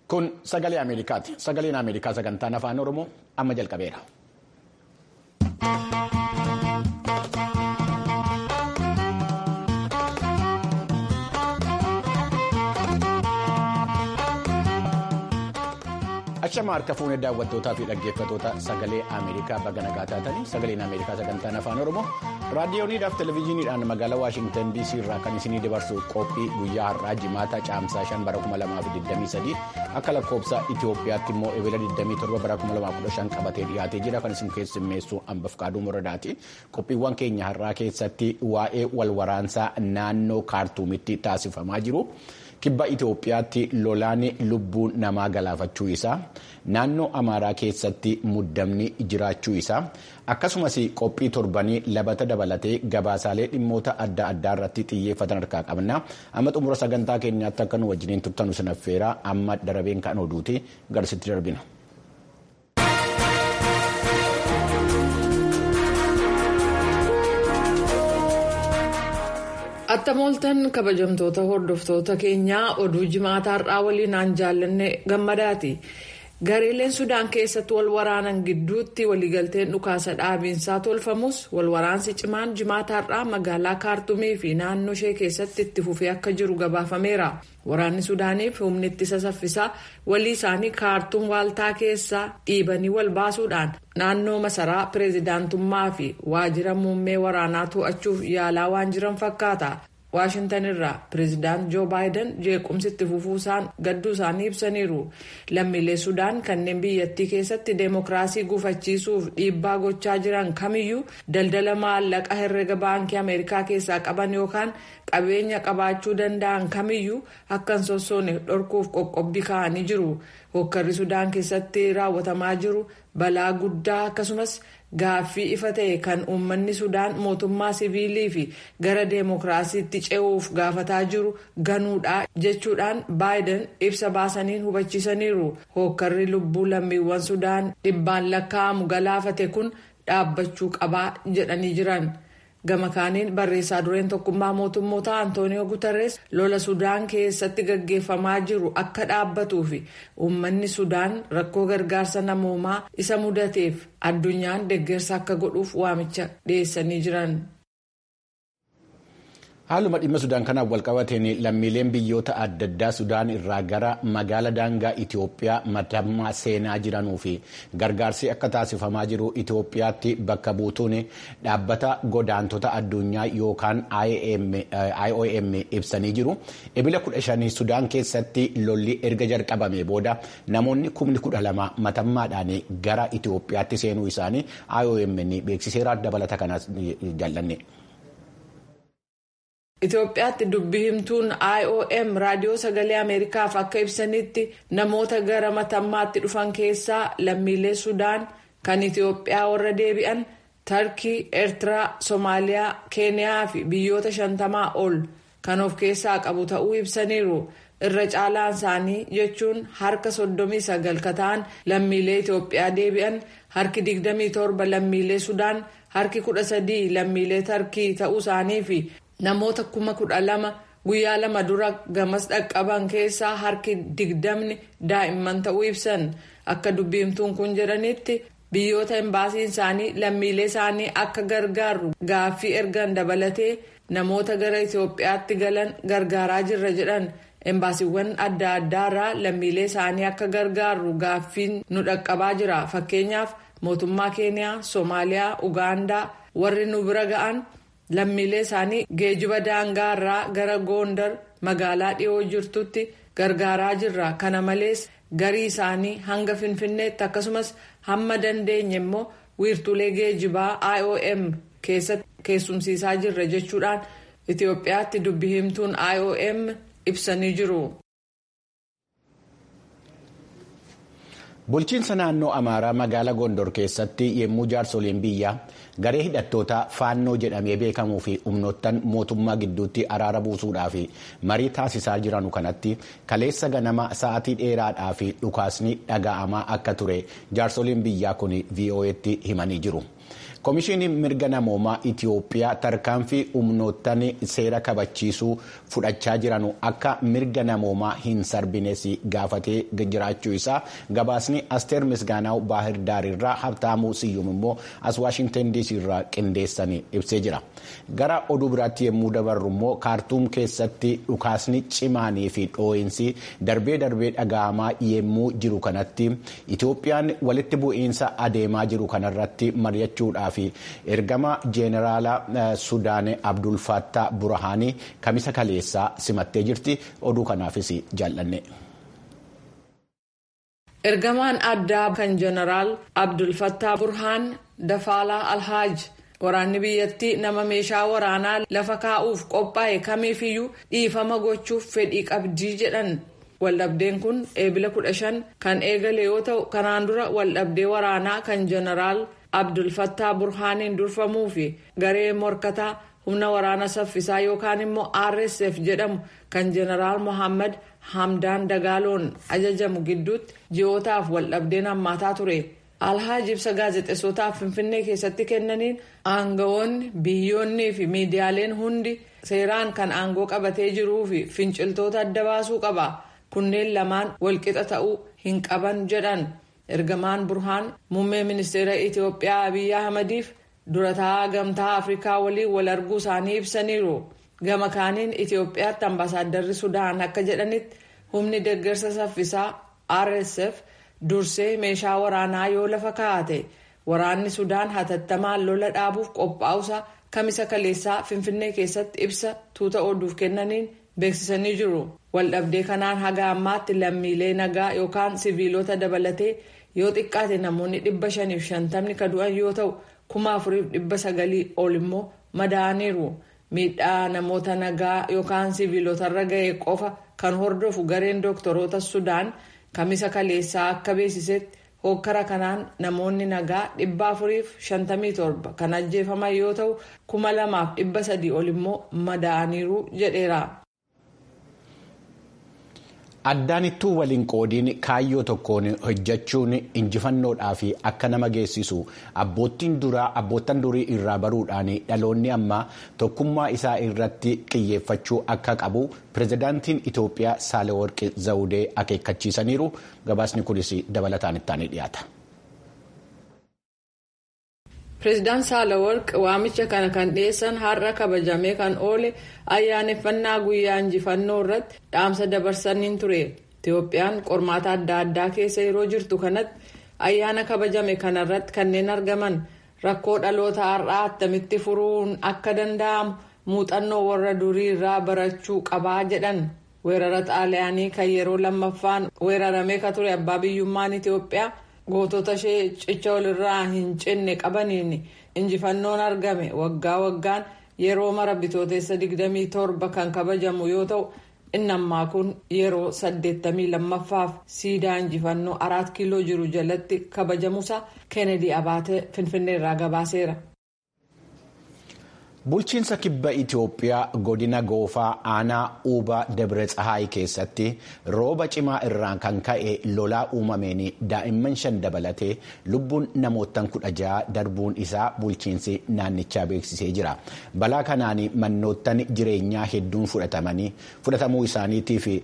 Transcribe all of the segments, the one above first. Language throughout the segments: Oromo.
Kun sagalee Ameerikaati. Sagaleen Ameerikaa sagantaan afaan Oromoo amma jalqabeera. Achama harka fuunee daawwattootaa fi dhaggeeffattoota sagalee Ameerikaa baga nagaa taatanii sagaleen Ameerikaa sagantaan afaan Oromoo raadiyooniidhaaf televezyiiniidhaan magaalaa Waashingtan DC irraa kan isinii dabarsu qophii guyyaa har'aa jimaata caamsaa 5 bara 2023 akka lakkoofsa Itoophiyaatti immoo ebila 27 bara 2015 qabatee dhiyaatee jira kan isin keessummeessu hambaf qaaduu muradaati. Qophiiwwan keenya har'aa keessatti waa'ee walwaraansaa naannoo kaartuumitti taasifamaa jiru. Kibba Itoophiyaatti lolaan lubbuu namaa galaafachuu isaa naannoo Amaaraa keessatti muddamni jiraachuu isaa akkasumas qophii torbanii labata dabalatee gabaasaalee dhimmoota adda addaa irratti xiyyeeffatan harkaa qabna. Amma xumura sagantaa keenyaatti akka nu wajjiniin turtanu sinaffeera amma darabeen kan oduuti garsitti darbina. Attamooltan kabajamtoota hordoftoota keenyaa oduu jimaataa har'aa waliin aan jaallanne gammadaati. Gareeleen Sudaan keessatti wal waraanan gidduutti waliigalteen dhukaasa dhaabiinsaa tolfamus wal waraansi cimaan jimaata har'aa magaalaa kaartumii fi naannoo ishee keessatti itti fufee akka jiru gabaafameera. Waraanni Sudaaniif humni ittisa saffisaa walii isaanii kaartuum waaltaa keessaa dhiibanii wal baasuudhaan naannoo masaraa pireezidaantummaa fi waajjira muummee waraanaa to'achuuf yaalaa waan jiran fakkaata. Waashintan irraa pireezidaant Joo Baayiden jeequmsi itti fufuusaan gadduu isaanii ibsaniiru. Lammiilee Sudaan kanneen biyyattii keessatti deemokiraasii gufachiisuuf dhiibbaa gochaa jiran kamiyyuu daldala maallaqa herrega baankii Ameerikaa keessaa qaban yookaan qabeenya qabaachuu danda'an kamiyyuu akka hin sossoone dhorkuuf qoqqobbii kaa'anii jiru. Hokkarri Sudaan keessatti raawwatamaa jiru balaa guddaa akkasumas gaaffii ifa ta'e kan uummanni Sudaan mootummaa siviilii fi gara deemokiraasiitti ce'uuf gaafataa jiru ganuudha jechuudhaan baayiden ibsa baasaniin hubachiisaniiru. Hokkarri lubbuu lammiiwwan Sudaan dhibbaan lakkaa'amu galaafate kun dhaabbachuu qabaa jedhanii jiran. gama kaaniin barreessaa dureen tokkummaa mootummoota antooniyoo gutarrees lola sudaan keessatti gaggeeffamaa jiru akka dhaabbatuu fi uummanni sudaan rakkoo gargaarsa namoomaa isa mudateef addunyaan deeggarsa akka godhuuf waamicha dhiyeessanii jiran. Haaluma dhimma Sudaan kanaaf walqabateen lammiileen biyyoota adda addaa Sudaan irraa gara magaala daangaa Itoophiyaa matammaa seenaa jiranuu fi gargaarsi akka taasifamaa jiru Itoophiyaatti bakka buutuun dhaabbata godaantota addunyaa yookaan IOM ibsanii jiru. Ebila kudha shanii Sudaan keessatti lolli erga jalqabame booda namoonni kumni kudha lama matammaadhaan gara Itoophiyaatti seenuu isaanii IOM beeksiseera dabalata kanas jaallanne. Itoophiyaatti dubbii himtuun IOM raadiyoo sagalee Ameerikaaf akka ibsanitti namoota gara matammaatti dhufan keessaa lammiilee Sudaan kan Itoophiyaa warra deebi'an Tarkii, Eertiraa, Soomaaliyaa, Keeniyaa fi biyyoota shantamaa ol kan of keessaa qabu ta'uu ibsaniiru. Irra caalaan isaanii jechuun harka soddomii sagal ka ta'an lammiilee Itoophiyaa deebi'an harki digdamii torba lammiilee Sudaan harki kudha sadii lammiilee Tarkii ta'uu isaanii fi namoota kuma kudha lama guyyaa lama dura gamas dhaqqaban keessaa harki digdamni daa'imman ta'uu ibsan akka dubbiimtuun kun jedhanitti biyyoota embaasiin isaanii lammiilee isaanii akka gargaaru gaaffii ergan dabalatee namoota gara Itoophiyaatti galan gargaaraa jirra jedhan embaasiiwwan adda addaarraa lammiilee isaanii akka gargaaru gaaffiin nu dhaqqabaa jira fakkeenyaaf mootummaa keeniyaa soomaaliyaa ugaandaa warri nu bira ga'an. lammiilee isaanii geejiba daangaa irraa gara goondar magaalaa dhiyoo jirtutti gargaaraa jirra kana malees garii isaanii hanga finfinneetti akkasumas hamma dandeenye immoo wiirtuulee geejibaa iom keessatti keessumsiisaa jirra jechuudhaan itiyoophiyaatti dubbi himtuun iom ibsanii jiru. Bulchiinsa naannoo Amaaraa magaalaa Gondor keessatti yommuu jaarsoliin biyyaa garee hidhattoota faannoo jedhamee beekamuu fi humnoottan mootummaa gidduutti araara buusuudhaaf marii taasisaa jiranu kanatti kaleessa ganama sa'aatii dheeraadhaa fi dhukaasni dhaga'amaa akka ture jaarsoliin biyyaa kun VOA'tti himanii jiru. Komishiiniin mirga namoomaa Itiyoophiyaa tarkaanfii humnoottan seera kabachiisuu fudhachaa jiran akka mirga namoomaa hin sarbines gaafatee jiraachuu isaa gabaasni Asteer Misgaanaw Baahir Daarirraa Habtaamuu Siyyum immoo as Waashingtan DC irraa qindeessanii ibsee jira. Gara oduu biraatti yommuu dabarru immoo kaartuum keessatti dhukaasni cimaanii fi dhoo'insi darbee darbee dhaga'amaa yommuu jiru kanatti Itiyoophiyaan walitti bu'iinsa adeemaa jiru kanarratti mari'achuudhaaf ergama jeeneraala Sudaan Abdul Fattah Burhaanii kamisa kaleessaa simattee jirti oduu kanaafis jaallanne. Ergamaan addaa kan jeneraal Abdul Fattah Burhaan Dafaalaa Alhaaj waraanni biyyattii nama meeshaa waraanaa lafa kaa'uuf qophaa'e kamiifiyyuu dhiifama gochuuf fedhii qabdii jedhan. Waldhabdeen kun eebila kudha shan kan eegale yoo ta'u kanaan dura waldhabdee waraanaa kan jeneraal Abdul Fattah Burhaaniin durfamuu fi garee morkataa humna waraana saffisaa yookaan immoo RSF jedhamu kan jeneraal Mohaammed Hamdaan Dagaaloon ajajamu gidduutti ji'ootaaf waldhabdeen hammaataa ture. Alhaaj ibsa gaazexeessotaaf Finfinnee keessatti kennaniin aangawoonni biyyoonnii fi miidiyaaleen hundi seeraan kan aangoo qabatee jiruu fi finciltoota adda baasuu qaba. Kunneen lamaan walqixa ta'uu hin qaban jedhan. Ergamaan Burhaan muummee ministeera Itiyoophiyaa Abiyyi Ahmadiif durataa gamtaa Afrikaa waliin wal arguu isaanii ibsaniiru. Gama kaaniin Itiyoophiyaatti ambaasaaddarri Sudaan akka jedhanitti humni deeggarsa saffisaa RSF dursee meeshaa waraanaa yoo lafa kaa'ate waraanni Sudaan hatattamaan lola dhaabuuf qophaa'usa kamisa kaleessaa Finfinnee keessatti ibsa tuuta oduuf kennaniin beeksisanii jiru. Waldhabdee kanaan haga ammaatti lammiilee nagaa yookaan siviilota dabalatee yoo xiqqaate namoonni dhibba shaniif shantamni ka du'an yoo ta'u kuma afuriif dhibba sagalii ol immoo madaa'aniiru. Miidhaa namoota nagaa yookaan siviilotarra ga'e qofa kan hordofu gareen dooktoroota Sudaan kamisa kaleessaa akka beeksisetti hokkara kanaan namoonni nagaa dhibba afuriif shantamii torba kan ajjeefaman yoo ta'u kuma lamaaf dhibba sadii ol immoo madaa'aniiru jedheera. Addaanittuu waliin qoodiin kaayyoo tokkoon hojjechuun injifannoodhaa fi akka nama geessisu abboottan durii irraa baruudhaan dhaloonni ammaa tokkummaa isaa irratti xiyyeeffachuu akka qabu pirezidaantiin Itoophiyaa Saalewarqi Zawudee akeekkachiisaniiru. Gabaasni kunis dabalataan ittaanii dhiyaata. Pireezidaan Saalewarqi waamicha kana kan dhiyeessan har'a kabajamee kan oole ayyaaneffannaa guyyaa injifannoo irratti dhaamsa dabarsaniin ture. Itoophiyaan qormaata adda addaa keessa yeroo jirtu kanatti ayyaana kabajame kanarratti kanneen argaman rakkoo dhaloota har'aa attamitti furuun akka danda'amu muuxannoo warra durii irraa barachuu qabaa jedhan. Weerara xaaliyaanii kan yeroo lammaffaan weeraramee ka ture abbaa biyyummaan Itoophiyaa. gootota ishee cicha walirraa hin cinne qabaniin injifannoon argame waggaa waggaan yeroo mara bitootessa 27 kan kabajamu yoo ta'u inni ammaa kun yeroo 82ffaaf siidaa injifannoo araat kiiloo jiru jalatti kabajamuusaa keenedi abaatee finfinneerraa gabaaseera. Bulchiinsa kibba Itoophiyaa godina goofaa aanaa uubaa Dabre Tsahaay keessatti rooba cimaa irraan kan ka'e lolaa uumameen daa'imman shan dabalatee lubbuun namootaan kudha ja'a darbuun isaa bulchiinsi naannichaa beeksisee jira. Balaa kanaan mannoottan jireenyaa hedduun fudhatamanii fudhatamuu isaaniitii fi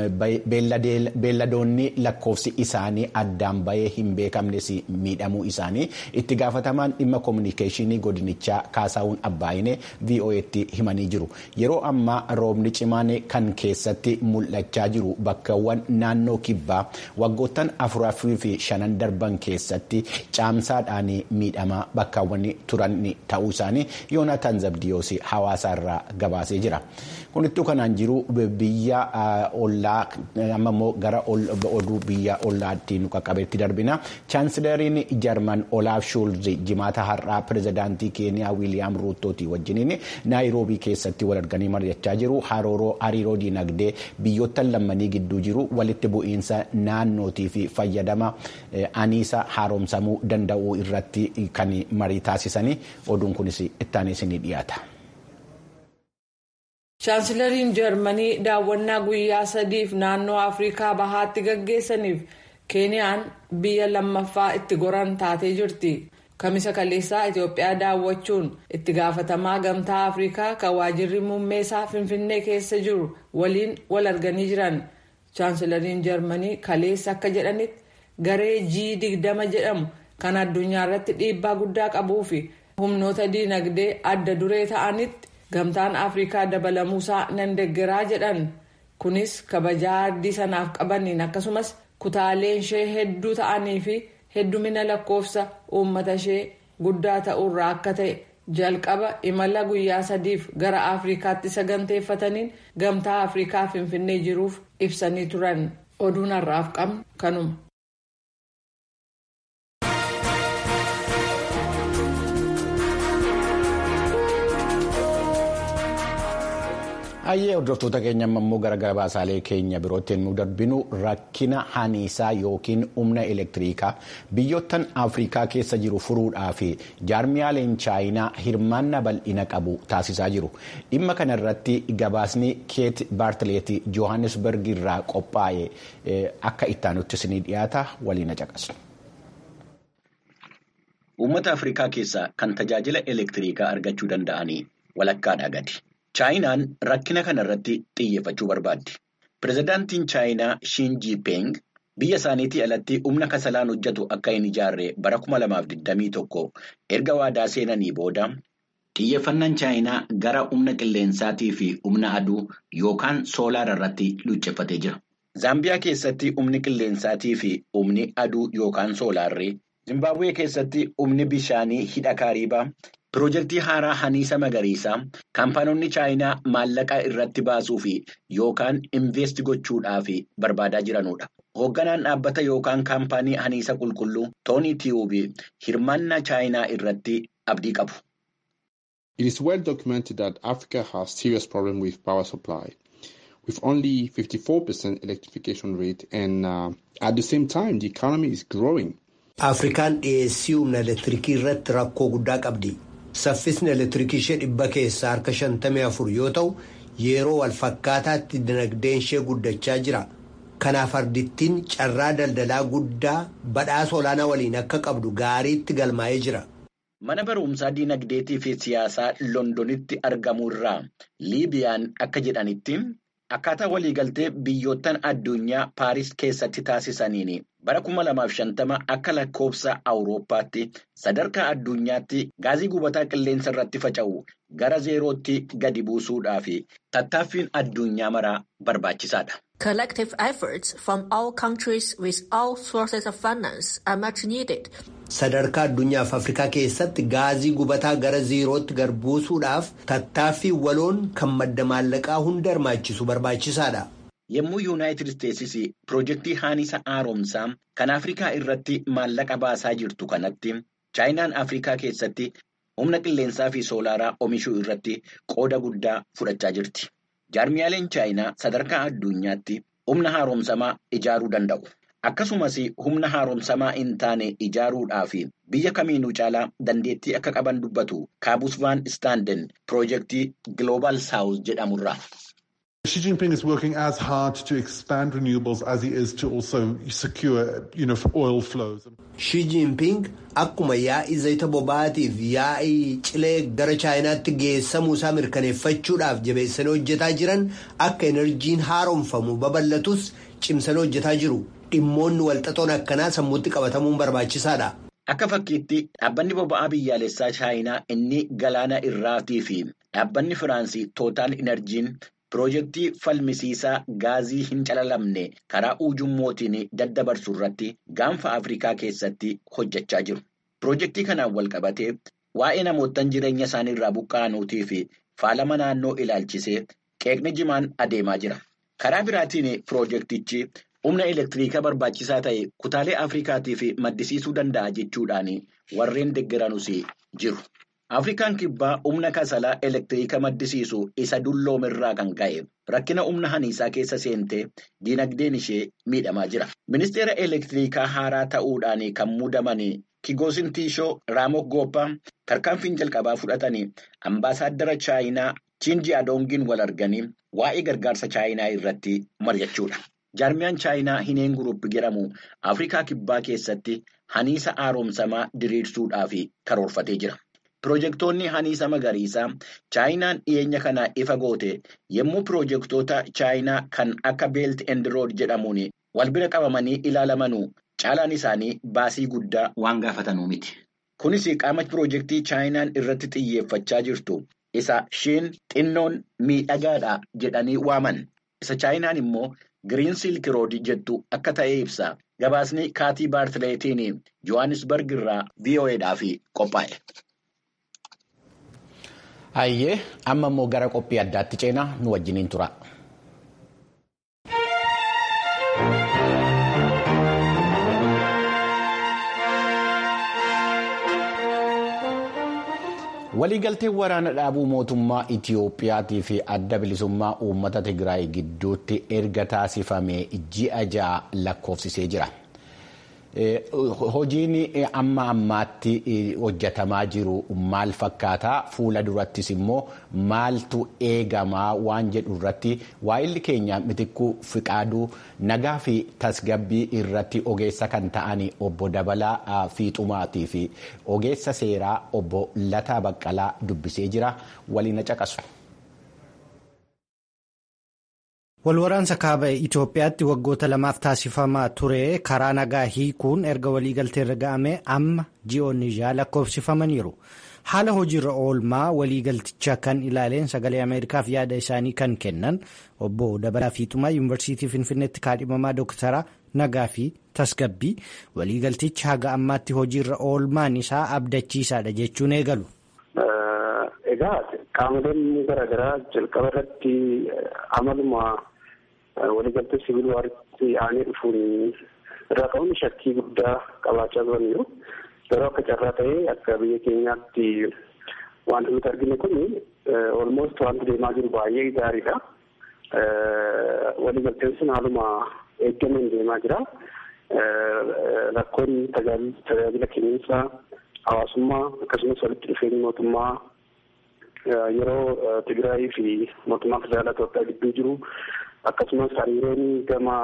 beelladoonni lakkoofsi isaanii addaan bahee hin beekamnes miidhamuu isaanii itti gaafatamaan dhimma koominikeeshinii godinichaa kaasaawun abbaayine VOA'tti himanii jiru. Yeroo ammaa roobni cimaan kan keessatti mul'achaa jiru bakkawwan naannoo kibbaa waggoottan afurii fi shanan darban keessatti caamsaadhaan miidhamaa bakkaawwan turan ta'uu isaanii Yoonaatan Zabdiyoos hawaasaarraa gabaasee jira. Kunittuu kanaan jiru biyya ollaa amma immoo gara oduu biyya ollaatti nu qaqqabeetti darbina. Chaansilariin Jarman Olaaf Shuulz jimaata har'aa pirezidaantii Keeniyaa Wiiliyaam Ruuttootii wajjiniin naayiroobii keessatti wal arganii mari'achaa jiru. Hariiroo diinagdee biyyoottan lammanii gidduu jiru walitti bu'iinsa naannootii fi fayyadama aniisa haaromsamuu danda'uu irratti kan marii taasisanii oduun kunis ittaanis ni dhiyaata. Chaansilariin Jarmanii daawwannaa guyyaa sadiif naannoo Afrikaa bahaatti gaggeessaniif Keeniyaan biyya lammaffaa itti goran taatee jirti. kamisa kaleessaa itiyoophiyaa daawwachuun itti gaafatamaa gamtaa afrikaa kan waajirri muummeesaa finfinnee keessa jiru waliin wal arganii jiran chaansilariin jarmanii kaleessa akka jedhanitti garee g digdama jedhamu kan addunyaa irratti dhiibbaa guddaa qabuu fi humnoota diinagdee adda duree ta'anitti gamtaan afrikaa dabalamuusaa nan deggeraa jedhan kunis kabajaa ardii sanaaf qabaniin akkasumas kutaaleen ishee hedduu ta'anii fi heddumina lakkoofsa uummata ishee guddaa ta'urraa akka ta'e jalqaba imala guyyaa sadiif gara afrikaatti saganteeffataniin gamtaa afrikaa finfinnee jiruuf ibsanii turan oduun har'aaf qabnu kanuma. Hayyee hordoftoota keenya immoo gara gabaasaalee keenya birootti nu darbinu rakkina haniisaa yookiin humna elektiriikaa biyyoottan afrikaa keessa jiru furuudhaa fi jaarmiyaaleen chaayinaa hirmaannaa bal'ina qabu taasisaa jiru. Dhimma kana irratti gabaasni keet baartileetii johannesburg irraa qophaa'e akka ittaanutti isinii dhiyaata waliin caqasaa. Uummata Afrikaa keessaa kan tajaajila elektiriikaa argachuu danda'anii walakkaadhaa gadi. Chaayinaan rakkina kana irratti xiyyeeffachuu barbaaddi. Pireezidaantiin Chaayinaa Shiin Jiiping biyya isaaniitii alatti humna kasalaan hojjetu akka hin ijaarre bara 2021 erga waadaa seenanii booda xiyyeeffannaan Chaayinaa gara humna qilleensaatii fi humna aduu yookaan soolaara irratti luucceeffatee jira. Zaambiyaa keessatti humni qilleensaatii fi humni aduu yookaan soolaarri, Zimbabwee keessatti humni bishaanii hidha kaariibaa. Piroojeektii haaraa haniisa magariisaa kaampaanonni chaayinaa maallaqa irratti baasuu fi yookaan invest gochuudhaaf barbaadaa jiranudha. Hoogganaan dhaabbata yookaan kaampaanii haniisa qulqulluu Toonii Tiyuubii hirmaannaa chaayinaa irratti abdii qabu. It is well documented that Africa has serious problem with power supply. With only 54% electrification rate and uh, at the same time the economy is growing. Afrikaan dhiyeessii humna elektiriikii irratti rakkoo guddaa qabdi. Saffisni elektiriikii ishee dhibba keessaa harka shantamii afur yoo ta'u yeroo wal fakkaataatti dinagdeen ishee guddachaa jira. Kanaaf ardittiin carraa daldalaa guddaa badhaasa olaanaa waliin akka qabdu gaariitti galmaa'ee jira. Mana barumsaa dinagdeetii fi siyaasaa Londonitti argamu irraa Liibiyaan akka jedhanitti akkaataa waliigaltee biyyoottan addunyaa Paaris keessatti taasisaniini. bara 2050 akka lakkoofsa awurooppaatti sadarkaa addunyaatti gaazii gubataa qilleensa irratti faca'u gara zeerootti gadi buusuudhaaf tattaaffiin addunyaa maraa barbaachisaadha. Collective efforts from all countries with all sources of finance are much needed. Sadarkaa addunyaaf Afrikaa keessatti gaazii gubataa gara zeerootti gad buusuudhaaf tattaaffii waloon kan madda maallaqaa hunda hirmaachisu barbaachisaadha. Yommuu Yuunaayitid Isteetsis piroojeektii haniisa haaromsaa kan Afrikaa irratti maallaqa baasaa jirtu kanatti chaayinaan Afrikaa keessatti humna qilleensaa fi soolaaraa oomishuu irratti qooda guddaa fudhachaa jirti. Jaarmiyaaleen chaayinaa sadarkaa addunyaatti humna haaromsamaa ijaaruu danda'u. Akkasumas humna haaromsamaa hin taane ijaaruudhaaf biyya kamiinuu caalaa dandeettii akka qaban dubbatu kaabus vaan istaanden piroojeektii Global South jedhamurraa. Xi Jinping is working as hard to expand renewables as he is to also secure, you know, oil flows. Xi Jinping akkuma yaa'ii zayita boba'aatiif yaa'ii cilee gara chaayinaatti geessamuu isaa mirkaneeffachuudhaaf jabeessanii hojjetaa jiran akka enerjiin haaromfamu babal'atus cimsanii hojjetaa jiru. Dhimmoonni walxaxoon akkanaa sammuutti qabatamuun barbaachisaadha. Akka fakkiitti dhaabbanni boba'aa biyyaalessaa chaayinaa inni galaana irraatii fi dhaabbanni Firaansii Tootaal Inerjiin Piroojeektii falmisiisaa gaazii hin calalamne karaa ujummootiin daddabarsu irratti gaanfa Afrikaa keessatti hojjechaa jiru. Piroojeektii kanaan wal qabatee waa'ee namootaan jireenya isaanii irraa buqqa'anuutii fi faalama naannoo ilaalchisee qeeqni jimaan adeemaa jira. Karaa biraatiin piroojeektichi humna elektiriikaa barbaachisaa ta'e kutaalee Afrikaatiif maddisiisuu danda'a jechuudhaan warreen deeggaranus jiru. Afrikaan kibbaa humna kasalaa elektiriika maddisiisu isa dulloomirraa kan ka'e rakkina humna haniisaa keessa seentee dinagdeen ishee miidhamaa jira. Ministeera elektiriikaa haaraa ta'uudhaan kan muudaman Kigoosin Tiishoo Raamok Gooppaa tarkaanfiin jalqabaa fudhatanii ambaasaaddara Chaayinaa Chiinji Adoongiin wal arganii waa'ee gargaarsa Chaayinaa irratti mari'achuudha. jaarmiyaan chaayinaa hineen guruup jedhamu afrikaa kibbaa keessatti haniisa haaromsamaa diriirsuudhaaf karoorfatee jira. Pirojektoonni haniisa magariisaa chaayinaan dhiyeenya kana ifa goote yommuu pirojektoota chaayinaa kan akka beelt and rood jedhamuun wal bira qabamanii ilaalamanuu caalaan isaanii baasii guddaa waan gaafatanuu miti. Kunis qaama pirojektii chaayinaan irratti xiyyeeffachaa jirtu isa shiin xinnoon miidhagaadha jedhanii waaman. Isa chaayinaan immoo giriin silk rood jettu akka ta'e ibsa. Gabaasni kaatii baartileetiin Johannesburg irraa VOAdhaaf qophaa'e. Hayyee amma immoo gara qophii addaatti ceenaa nu wajjiniin tura. Waliigalteen waraana dhaabuu mootummaa Itiyoophiyaatii fi adda bilisummaa uummata Tigraay gidduutti erga taasifamee ji'a ja'a lakkoofsisee jira. Hojiin amma ammaatti hojjetamaa jiru maal fakkaataa fuula durattis immoo maaltu eegamaa waan jedhu irratti waa'illi keenya mitikkuu fiqaaduu nagaa fi tasgabbii irratti ogeessa kan ta'an obbo Dabalaa Fiixumaatii fi ogeessa seeraa obbo Lataa Baqqalaa dubbisee jira waliin caqasu. Walwaraansa kaaba Itoophiyaatti waggoota lamaaf taasifamaa ture karaa nagaa hiikuun erga waliigalteerra ga'amee amma ji'oonni ja'a lakkoofsifamaniiru. Haala hojiirra oolmaa waliigalticha kan ilaaleen sagalee Ameerikaaf yaada isaanii kan kennan obbo Dabalaa Fiixumaa Yuunivarsiitii Finfinneetti kaadhimamaa Dooktara Nagaa fi Tasgabbii waliigaltichi haga ammaatti hojiirra oolmaan isaa abdachiisaadha jechuun eegalu. Egaa qaamoleen garaagaraa jalqaba irratti amaluma waliigaltee sibiil waaritti aanee dhufuun irraa ka'uun shakkii guddaa qabaachaa turaniiru. Yeroo akka carraa ta'ee akka biyya keenyaatti wanti nuti arginu kun olmoost wanti deemaa jiru baay'ee gaariidha. Waliigalteen sun haaluma eeggameen deemaa jira. Rakkoon tajaajila kenniinsa hawaasummaa akkasumas walitti dhufeenyi mootummaa yeroo Tigraayii fi mootummaa federaalaa Itoophiyaa gidduu jiru akkasumas hariiroon gama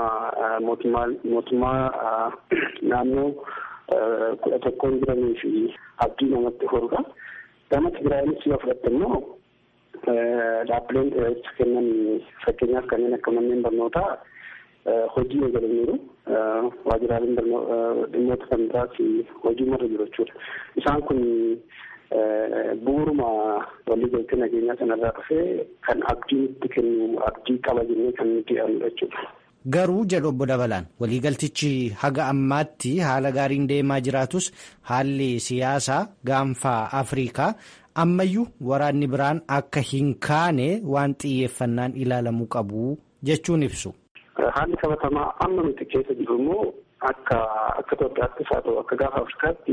mootummaa naannoo kudha tokkoon jiranii fi abdii namatti horudha. Gama Tigraayiinis yoo fudhatte immoo dhaabbileen tajaajila kennan fakkeenyaaf kanneen akka manneen barnootaa hojii eegalaniiru. Waajjiraaleen dhimmoota kan biraas hojii marra jiru jechuudha. Isaan kun bu'uuruma waliigaltee nageenyaa sanarraa dhufee kan abdii nutti kennu abdii qaba jennee kan nuti yaadnu jechuudha. Garuu jedhu obbo Dabalaan waliigaltichi haga ammaatti haala gaariin deemaa jiraatus haalli siyaasaa gaanfaa Afrikaa ammayyuu waraanni biraan akka hin kaane waan xiyyeeffannaan ilaalamuu qabu jechuun ibsu. Haalli qabatamaa amma nuti keessa jiru immoo akka akka Itoophiyaattis haa ta'u akka gaafa Afrikaatti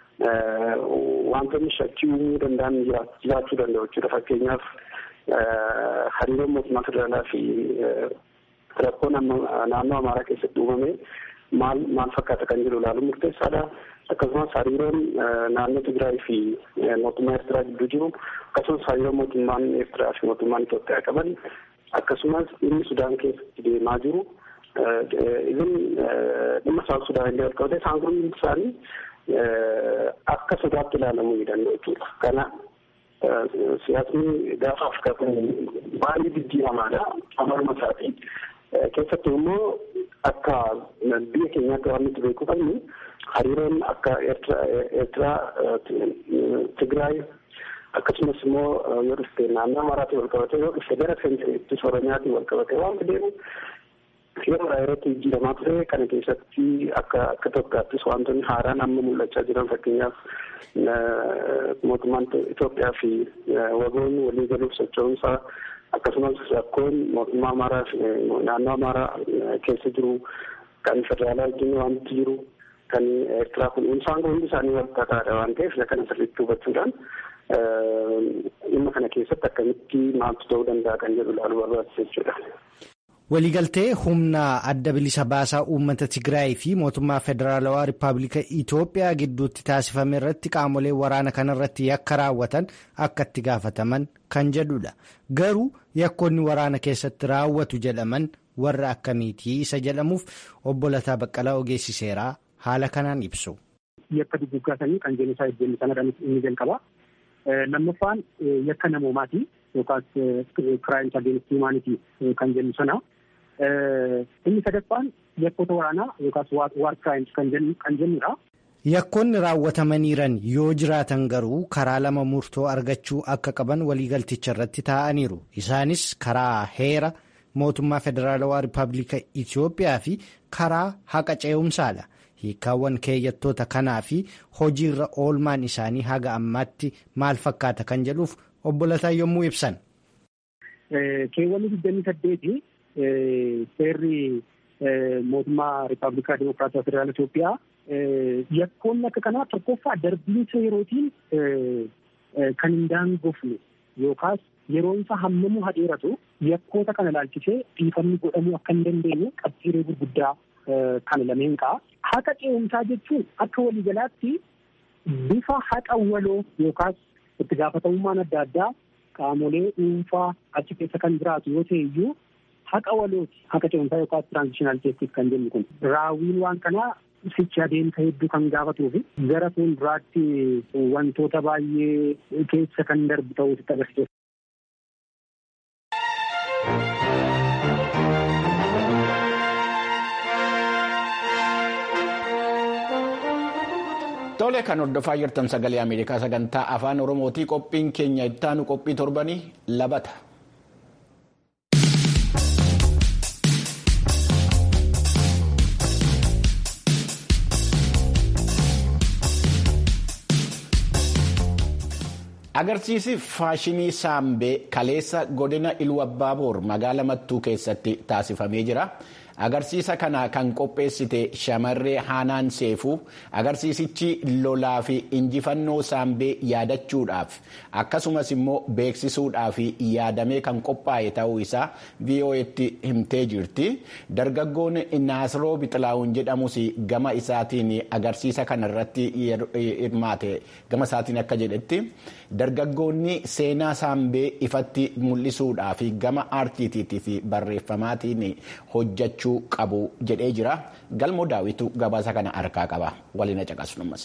wantoonni shakkii uumuu danda'an jiraachuu danda'u jechuudha. Fakkeenyaaf hariiroon mootummaa federaalaa fi rakkoo naannoo Amaaraa keessatti uumame maal maal fakkaata kan jedhu ilaaluun murteessaadha. Akkasumas hariiroon naannoo Tigraay fi mootummaa Eertiraa gidduu jiru akkasumas hariiroo mootummaan Eertiraa fi mootummaan Itoophiyaa qaban akkasumas dhimmi Sudaan keessatti deemaa jiru izin dhimma Saawud Sudaan illee wal qabate isaan kun isaanii akka sodaatti ilaalamuu ni danda'u jechuudha. Kana siyaasni gaafa Afrikaa kun baay'ee jijjiiramaadha amaluma isaatii. Keessattuu immoo akka biyya keenyaatti waan nuti beekuu qabnu hariiroon akka Eertiraa, Tigraay akkasumas immoo yoo dhufte naannoo Amaaraatiin wal qabate yoo dhufte gara Seenteetti Oromiyaatiin wal qabate waan deemu yeroo yerootti jijjiiramaa ture kana keessatti akka akka Itoophiyaattis wantoonni haaraan amma mul'achaa jiran fakkeenyaaf mootummaan Itoophiyaa fi wagoonni walii galuuf socho'umsaa akkasumas rakkoon mootummaa Amaaraa fi naannoo Amaaraa keessa jiru kan federaalaa wajjin wanti jiru kan Eertiraa kun isaan kun hundi isaanii wal xaxaadha waan ta'eef isa kana sirriitti hubachuudhaan dhimma kana keessatti akkamitti maaltu ta'uu danda'a kan jedhu ilaaluu barbaachisa jechuudha. Waliigaltee humna adda bilisa baasaa uummata Tigraay fi mootummaa federaalawaa Rippaabilika Itoophiyaa gidduutti taasifame irratti qaamolee waraana kanarratti yakka raawwatan akka itti gaafataman kan jedhudha. Garuu yakkoonni waraana keessatti raawwatu jedhaman warra akkamiitii isa jedhamuuf obbo Lataa Baqqalaa ogeessiseeraa haala kanaan ibsu. Yakka duguggaasanii kan jennu isaa jennu sanadha inni jalqaba. Lammaffaan yakka namoomaati yookaas kiraayim against humanity kan jennu sana. Inni sadaffaan yakkoota waraanaa yookaas waar kiraayim kan jennudha. Yakkoonni raawwatamaniiran yoo jiraatan garuu karaa lama murtoo argachuu akka qaban waliigalticha irratti taa'aniiru. Isaanis karaa heera mootummaa federaalawaa rippaabilika Itoophiyaa fi karaa haqa ce'umsaadha. Hiikkaawwan keeyyattoota kanaa fi hojiirra oolmaan isaanii haga ammaatti maal fakkaata kan jedhuuf obbo Lataa yommuu ibsan. Keewwanni digdamii saddeeti seerri mootummaa rippaabilikaa dimokiraatawaa federaala Itoophiyaa yakkoonni akka kanaa tokkoffaa darbiinsa yerootiin kan hin daangofne yookaas yeroon isaa hammamuu hadheeratu yakkoota kana ilaalchisee dhiifamni godhamuu akka hin dandeenye qabxiilee gurguddaa kana lameen ka'a. Haqa ce'umsaa jechuun akka waliigalaatti bifa haqa waloo yookaas itti gaafatamummaan adda addaa qaamolee dhuunfaa achi keessa kan jiraatu yoo ta'e iyyuu haqa walooti haqa ce'umsaa yookaas tiraanzishinaal jeestis kan jennu kun raawwiin waan kanaa sichi adeemsa hedduu kan gaafatuu fi gara fuulduraatti wantoota baay'ee keessa kan darbu ta'uutti agarsiisa. Tole kan hordofaa jirtan sagalee Ameerikaa sagantaa afaan Oromootii qophiin keenya ittaanu qophii torbanii labata. Agarsiisi faashinii saambee kaleessa godina Iluu Abbaaboor magaalaa Mattuu keessatti taasifamee jira. Agarsiisa kana kan qopheessite shamarree Haanaan Seefuu agarsiisichi lolaa fi injifannoo saambee yaadachuudhaaf akkasumas immoo beeksisuudhaaf yaadamee kan qophaa'e ta'uu isaa VOA'tti himtee jirti. Dargaggoon Naasiroo Bixilaawun jedhamus gama isaatiin agarsiisa kana irratti hirmaate gama isaatiin akka jedhetti dargaggoonni seenaa saambee ifatti mul'isuudhaaf gama aartiitii fi barreeffamaatiin hojjechuu. qabu jedhee jira galmoo daawitu gabaasa kana harkaa qaba waliin caqasnumas.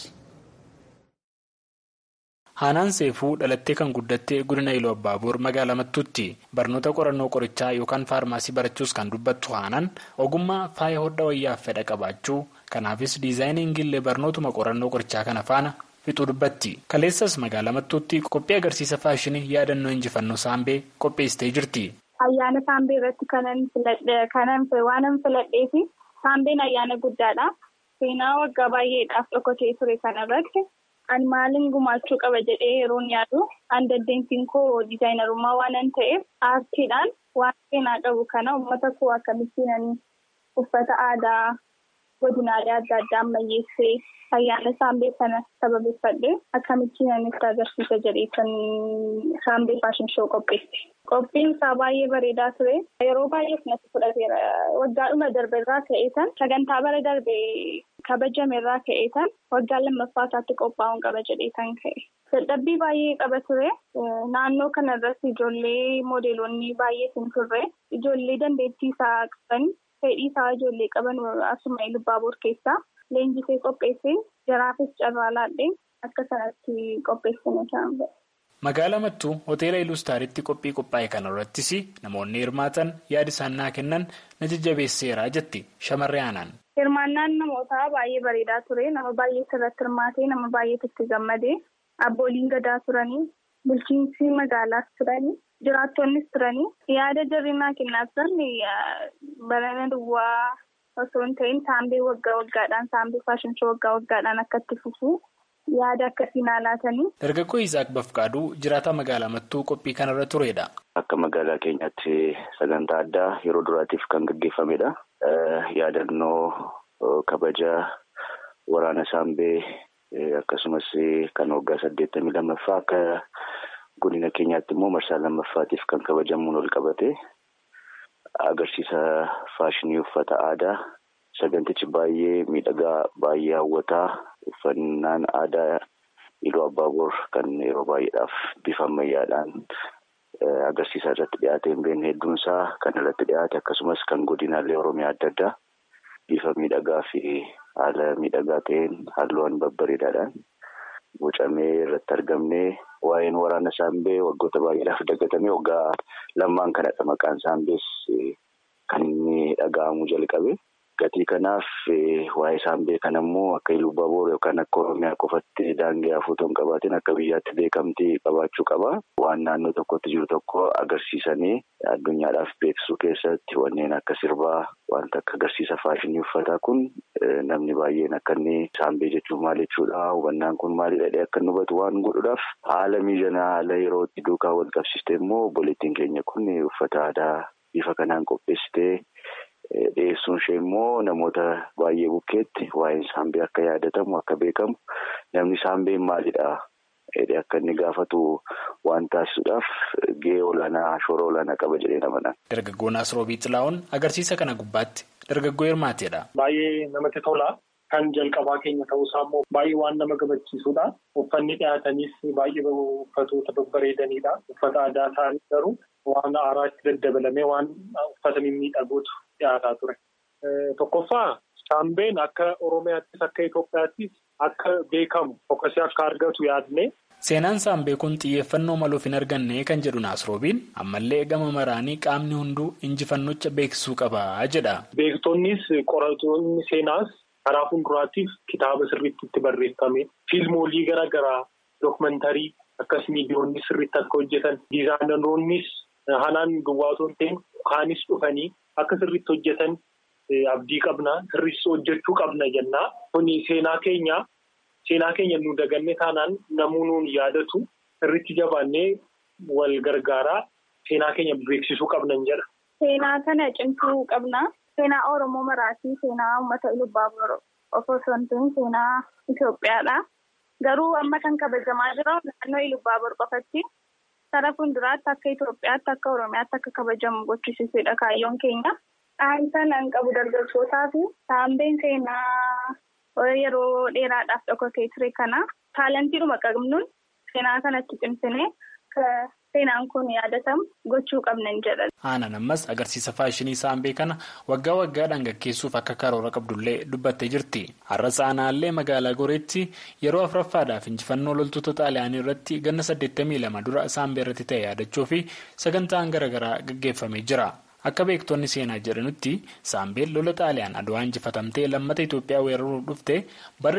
Haanaan Seefuu dhalattee kan guddatte godina Iluu Abbaaboor magaalaa Mattuutti barnoota qorannoo qorichaa yookaan faarmaasii barachuus kan dubbattu Haanaan ogummaa faaya hodhaa wayyaaf fedha qabaachuu kanaafis diizaayiniingillee barnootuma qorannoo qorichaa kana faana fixuu dubbatti. Kaleessas magaalaa Mattuutti qophii agarsiisa faashinii yaadannoo injifannoo saambee qopheessitee jirti. Ayyaana saambee irratti kanan waanan filadhee fi saambeen ayyaana guddaadha. Seenaa waggaa baay'eedhaaf dhokatee ture kanarratti ani maaliin gumaachuu qaba jedhee yeroon yaadu an dandeettiin koo diizaayinarummaa waanan ta'eef aartiidhaan waan seenaa qabu kana uummata koo akkamittiin uffata aadaa godinaalee adda addaa ammayyeessee ayyaana saambee kana sababeeffadhee akkamittiin ani itti agarsiisa jedhee kan saambee faashin shoo qopheesse. Qophiin isaa baay'ee bareedaa ture. Yeroo baay'eef natti fudhateera. Waggaadhuma darbe irraa ka'eetan sagantaa bara darbe kabajame irraa ka'eetan waggaa lammaffaa isaatti qophaa'uun qaba jedheetan ka'e. Dadhabbii baay'ee qaba ture. Naannoo kana irratti ijoollee moodeelonni baay'eetu turre. Ijoollee dandeettii isaa qaban fedhii isaa ijoollee qaban asuma Ilubaaboor keessaa leenjisee qopheessee jaraafis carraa laadhee akka sanatti qopheessine kan Magaalaa Mattuu hoteela Ilustaaritti qophii qophaa'e kana irrattis namoonni hirmaatan yaada isaan naa kennan na jajjabeesseera jetti shamarree aanaan. Hirmaannaan namootaa baay'ee bareedaa ture. Nama baay'ee irratti hirmaatee nama baay'eetu itti gammadee abbooliin gadaa turanii bulchiinsi magaalaas turanii jiraattonnis turanii yaada jarri naa kennaa turan barana duwwaa osoo hin ta'in saambee waggaa waggaadhaan saambee faashin shoo waggaa waggaadhaan akka itti fufu. yaada akkasii naa laatanii. Dargaggoo Isaak Bafqaaduu jiraataa magaalaa Mattuu qophii kanarra turedha. Akka magaalaa keenyaatti sagantaa addaa yeroo duraatiif kan gaggeeffamedha. Yaadannoo kabaja waraana saambee akkasumas kan waggaa saddeettamii lammaffaa akka godina keenyaatti immoo marsaa lammaffaatiif kan kabajamuun ol qabate agarsiisa faashinii uffata aadaa sagantichi baay'ee miidhagaa baay'ee hawwataa. Uffannaan aadaa Iluu Abbaaboor kan yeroo baay'eedhaaf bifa ammayyaadhaan agarsiisa irratti dhiyaate hin beekne hedduun isaa kan irratti dhiyaate akkasumas kan godinaalee Oromiyaa adda addaa bifa miidhagaa fi haala miidhagaa ta'een halluuwwan babbareedaadhaan bocamee irratti argamne waa'een waraana saambee waggoota baay'eedhaaf dagatame waggaa lamaan kanadha maqaan saambees kan inni dhaga'amuu jalqabe. Gatii kanaaf waa'ee saambee kana immoo akka Ilubaaboor yookaan akka Oromiyaa qofatti daangee hafuutu hin qabaatin akka biyyaatti beekamtii qabaachuu qaba. Waan naannoo tokkotti jiru tokko agarsiisanii addunyaadhaaf beeksisuu keessatti wanneen akka sirbaa wanta akka agarsiisa faashinii uffataa kun namni baay'een akka inni saambee jechuun maal jechuudha hubannaan kun maalidha akka inni hubatu waan godhuudhaaf haala mijataa haala yerootti duukaa wal qabsiiste immoo obboleettiin keenya kun uffata aadaa bifa kanaan qopheessitee. Dhiyeessuun ishee immoo namoota baay'ee bukkeetti waa'een saambee akka yaadatamu akka beekamu namni saambeen maalidha jedhee akka inni gaafatu waan taasisuudhaaf gahee olaanaa shoora olaanaa qaba jedhee namadhaan. Dargaggoon Asroobii Xilaa'oon agarsiisa kana gubbaatti dargaggoo hirmaateedha. Baay'ee namatti tola. Kan jalqabaa keenya ta'uusaa immoo baay'ee waan nama gammachiisudha. Uffanni dhiyaatanis baay'ee uffatoota babbareedanidha. Uffata aadaa ta'an garuu waan haaraa itti daddabalamee waan uffata mimmiidhagootu dhiyaataa ture. Tokkoffaa saambeen akka Oromiyaattis akka Itoophiyaattis akka beekamu fokkasee akka argatu yaadne. Seenaan saambee kun xiyyeeffannoo maluuf hin arganne kan jedhu Naasroobiin ammallee gama maraanii qaamni hunduu injifannocha beeksisuu qaba jedha. Beektonnis qoratoonni seenaas karaa fuulduraatiif kitaaba sirriitti itti barreeffame fiilmoolii garaa garaa dookumantarii akkas miidiyoonni sirriitti akka hojjetan diizaayinaroonnis hanaan duwwaatoo ta'in kaanis dhufanii akka sirriitti hojjetan abdii qabna sirriitti hojjechuu qabna jennaa kuni seenaa keenya. Seenaa keenya nu daganne taanaan namuu nuun yaadatu sirriitti jabaannee wal gargaaraa seenaa keenya beeksisuu qabnan jedha. Seenaa kana cimsuu qabna. Seenaa Oromoo maraatii seenaa uummata Ilubaaboor osoo hin ta'in seenaa Itoophiyaadha. Garuu amma kan kabajamaa jira naannoo Ilubaaboor qofatti karaa fuulduraatti akka Itoophiyaatti akka Oromiyaatti akka kabajamu gochisiisuudha kaayyoon keenya. Dhahaan sanaan qabu dargaggootaa fi saambeen seenaa. Yeroo dheeraadhaaf dhokatee ture kana taalantiidhuma qabnuun seenaa kanatti cimsinee seenaan kun yaadatamu gochuu qabnan jedhan. Aanaan ammas agarsiisa faashinii saambee kana waggaa waggaadhaan gaggeessuuf akka karoora qabdullee dubbattee jirti. Har'as aanaallee magaalaa Goreetti yeroo afuraffaadhaaf injifannoo loltoota xaaliyaanii irratti ganna 82 dura saambee irratti ta'e yaadachuu fi sagantaan garaagaraa gaggeeffamee jira. Akka beektonni seenaa jedhanutti saambeen lola xaaliyaan adwaa injifatamtee lammata Itoophiyaa weeraruuf dhufte bara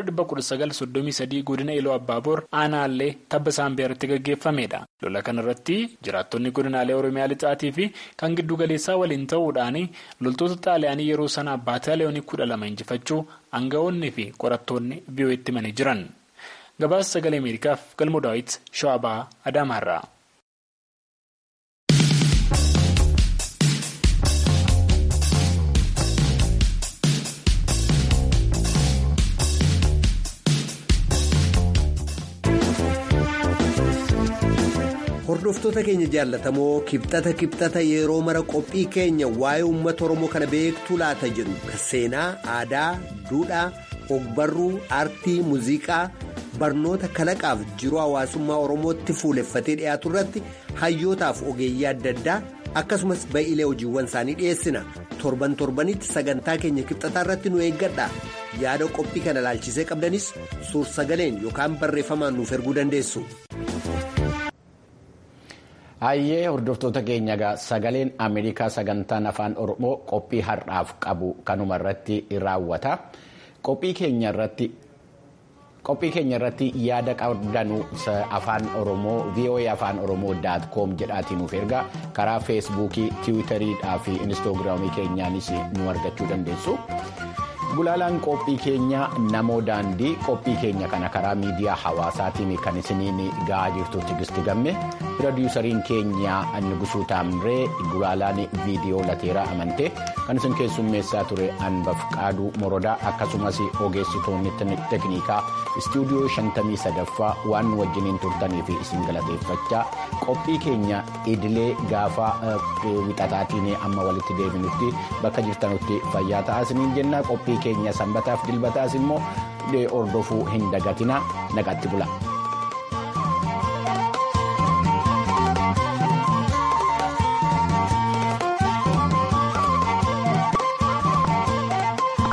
1933 godina Iloo Abbaaboor aanaallee tabba saambee irratti gaggeeffamedha. Lola kanarratti jiraattonni godinaalee Oromiyaa lixaatii fi kan giddu galeessaa waliin ta'uudhaan loltoota xaaliyaanii yeroo sana baataaliyoonii kudha lama injifachuu aangawoonnii fi qorattoonni biyyooti himanii jiran. Gabaasa sagalee Ameerikaaf galmoo daawwiti Shawabaa Adaamaarraa. Hordoftoota keenya jaallatamoo kibxata kibxata yeroo mara qophii keenya waa'ee uummata Oromoo kana beektuu laata jedhu kan seenaa, aadaa, duudhaa, ogbarruu, aartii, muuziqaa, barnoota kalaqaaf jiruu hawaasummaa Oromootti fuuleffatee dhiyaatu irratti hayyootaaf ogeeyyii adda addaa akkasumas ba'iilee hojiiwwan isaanii dhiyeessina. Torban torbanitti sagantaa keenya kibxataa irratti nu eeggadha. Yaada qophii kana laalchisee qabdanis suur-sagaleen yookaan barreeffamaan nuuf erguu dandeessu. Hayyee hordoftoota keenya egaa sagaleen Ameerikaa sagantaan afaan Oromoo qophii har'aaf qabu kanuma irratti raawwata. Qophii keenya irratti qophii keenya irratti yaada qabdanu afaan Oromoo VOA afaan Oromoo daat koom jedhaatiin nuuf ergaa karaa feesbuukii tiwiitariidhaa fi inistoogiraamii keenyaanis nu argachuu dandeessu. Gulaalaan qophii keenya namoo daandii qophii keenya kana karaa miidiyaa hawaasaatiin kan isiniin ga'aa jirtu tigisti gamme pirodiisariin keenya Nugusuu Taamree gulaalaan viidiyoo lateeraa amantee kan isin keessummeessaa ture Anbaf Qaaduu Morodaa akkasumas ogeessitoonni tekniikaa istuudiyoo 53ffaa waan nu wajjiniin turtanii fi isin galateeffachaa qophii keenya idilee gaafa wixataatiin amma walitti deebinutti bakka jirtanutti fayyaa ta'aa isiniin jenna qophii keenya sanbataaf dilbataas immoo hordofuu hin dagatina nagaatti bula.